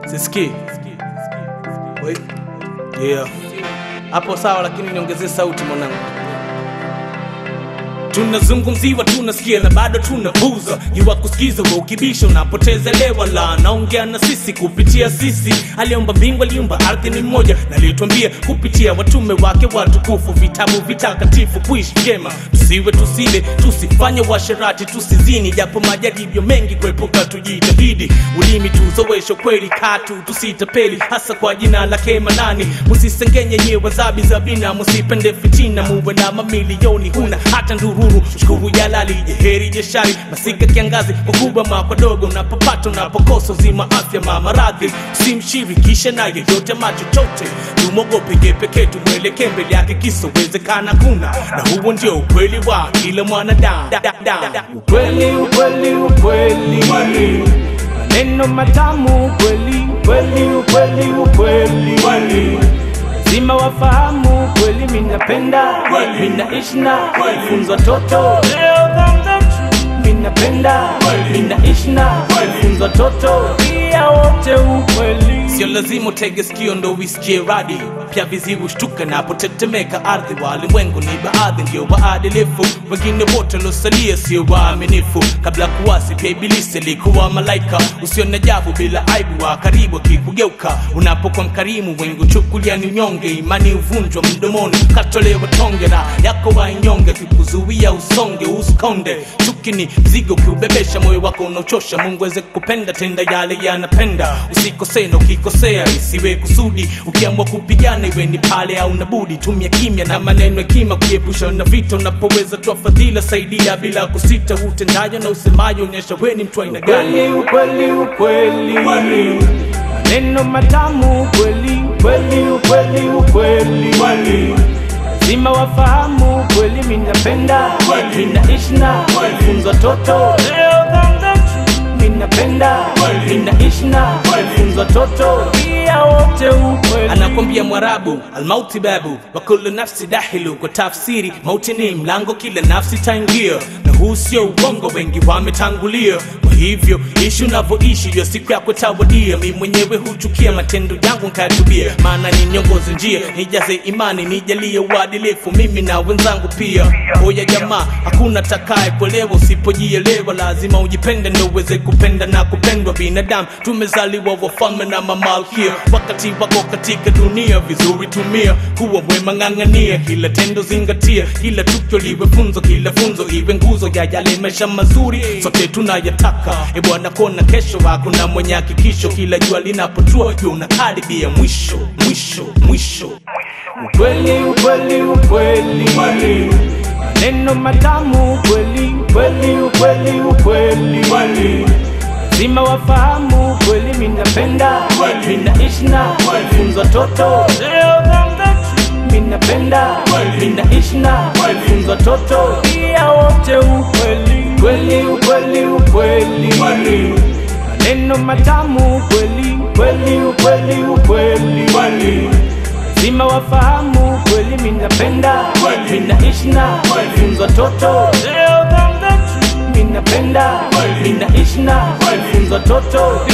Sisikii. Wait. Yeah. Hapo sawa lakini niongezee sauti mwanangu. Tunazungumziwa, tunasikia na bado tunapuza. Jua kusikiza wa ukibisha unapoteza lewa la naongea na sisi kupitia sisi. Aliomba mbingu, aliumba ardhi ni mmoja, na alituambia kupitia watume wake watukufu, vitabu vitakatifu, kuishi vyema, tusiwe tusile, tusifanye washerati, tusizini, japo majaribio mengi kuepuka, tujitahidi. Ulimi tuzoweshe kweli katu, tusitapeli, hasa kwa jina lake Manani. Musisengenye nyewe zabi zabina, musipende fitina, muwe na mamilioni, huna hata ndururu. Shukuru jalali, jeheri jeshari, masika kiangazi, wakubwa makwa dogo, unapopata unapokosa uzima, afya mamaradhi, simshirikishe naye yote machochote, tumwogope je pekee, tumwelekee mbele yake, kisowezekana kuna, na huo ndio ukweli wa kila mwanadamu. Da- da- da. Ukweli, ukweli, ukweli, maneno matamu, ukweli, ukweli, ukweli, ukweli lazima wafahamu kweli, minapenda minaishi na funzwa toto minapenda minaishi na funzwa toto pia wote ukweli, sio lazima utege sikio ndo uisikie radi pia vizivu shtuka napotetemeka ardhi. Walimwengu ni baadhi ndio waadilifu, wengine wote waliosalia sio waaminifu. Kabla kuwasi pia ibilisi alikuwa malaika usio na jabu, bila aibu wa karibu akikugeuka. Unapokuwa mkarimu, wengi uchukulia ni unyonge, imani uvunjwa mdomoni, katolewa tonge na yako wainyonge, kikuzuia usonge usikonde. Chuki ni mzigo ukiubebesha, moyo wako unaochosha. Mungu aweze kupenda, tenda yale yanapenda, usikosee na ukikosea isiwe kusudi. Ukiamua kupigana iwe ni pale au nabudi, tumia kimya na maneno hekima kuepusha na vita. Unapoweza toa fadhila, saidia bila kusita. Utendayo na usemayo onyesha we ni mtu aina gani. Ukweli, ukweli, ukweli, maneno matamu, ukweli, ukweli, ukweli, ukweli lazima wafahamu kweli, minapenda minaishi na funzwa toto minapenda minaishi na funzwa toto pia wote ukweli. Anakwambia Mwarabu almauti babu wa kullu nafsi dahilu, kwa tafsiri mauti ni mlango, kila nafsi taingia, na huu sio uongo, wengi wametangulia. Kwa hivyo ishi unavyoishi, hiyo siku yako tawadia. Mi mwenyewe huchukia matendo yangu nkayatubia, maana ni niongoze njia, nijaze imani, nijalie uadilifu, mimi na wenzangu pia. Oya jamaa, hakuna takaye kuelewa usipojielewa, lazima ujipende ndio uweze kupenda na kupendwa. Binadamu tumezaliwa wafalme na mamalkia, wakati wako katika dunia vizuri tumia, kuwa mwema, ng'ang'ania kila tendo, zingatia kila tukio liwe funzo, kila funzo iwe nguzo ya yale maisha mazuri sote tunayataka. E Bwana, kona kesho, hakuna mwenye hakikisho, kila jua linapotua jua unakaribia mwisho, mwisho, mwisho. Ukweli, ukweli, ukweli, maneno matamu, ukweli, ukweli, ukweli, ukweli lazima wafahamu kweli, minapenda minaishi na funzwa toto minapenda minaishi na funzwa toto pia wote ukweli, kweli, ukweli, ukweli maneno matamu, ukweli, ukweli, ukweli, ukweli lazima wafahamu kweli, minapenda minaishi na funzwa toto minapenda minaishi na funzwa toto